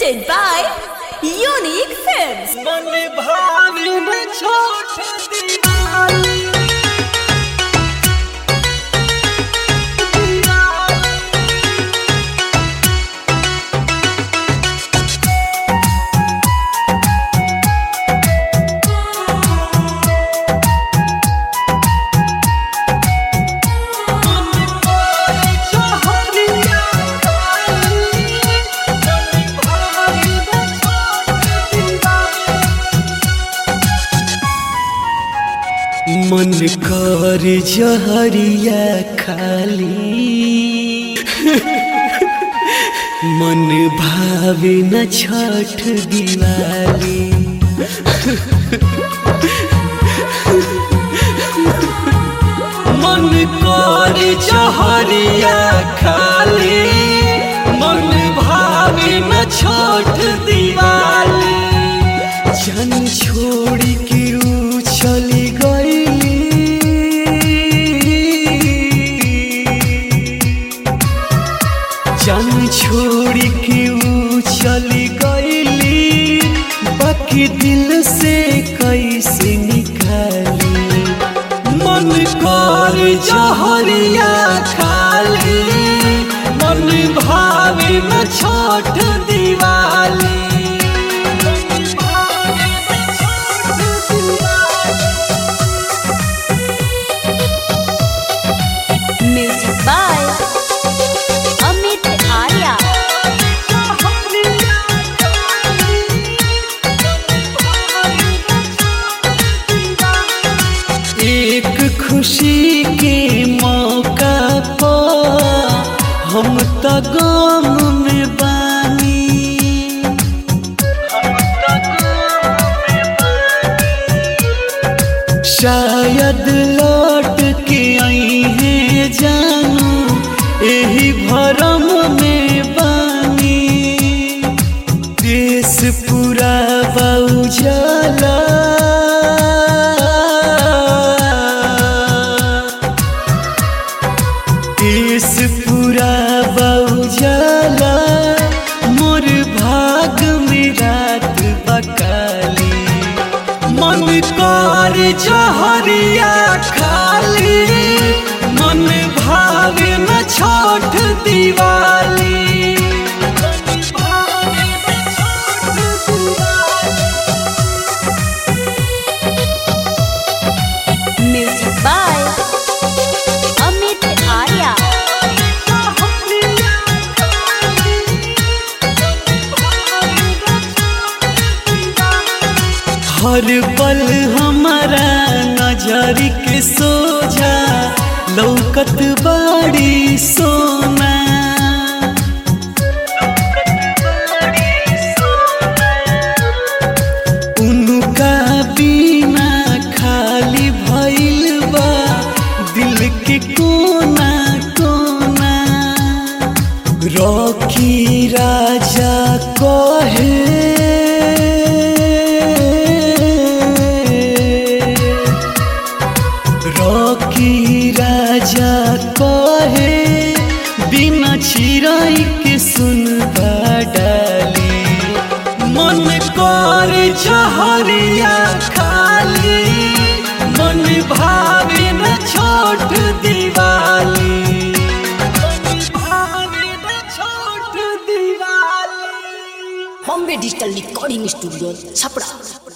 presented by Unique Films. मन भावी में छोट दीवानी मन कर जहरिया खाली मन भावे न छठ दिवाली मन कर जहरिया खाली मन भावे न छठ दिवाली जन छोड़ी के रू चली गई जन छोड़ी के ऊ चली गईली बाकी दिल से कैसे निकाली मन कर जहरिया खाली मन भावे न छोट दिवाली मन भावे न छोट Diwali Music by Amit Arya. एक खुशी के मौका पर हम त गम में बानी शायद लौट के आई है जानू यही भरम में बानी देश पूरा बाउजाला देश पूरा बाउजाला मोर भाग में रात बकाली मन कर जहरिया खाली मन भावे न छोट दिवाली मन भावे न छोट Diwali Music by Amit Arya. हर पल हमारा नजर के सोझा लौकत बाड़ी सोना उनका बिना खाली भइल बा दिल के कोना कोना रॉकी राजा कहे रॉकी राजा कहे बिना चिराई के सुन डाली मन कर जहरिया खाली मन भावे न छोट दिवाली मन भावे न छोट Diwali Bombay digital recording studio Chhapra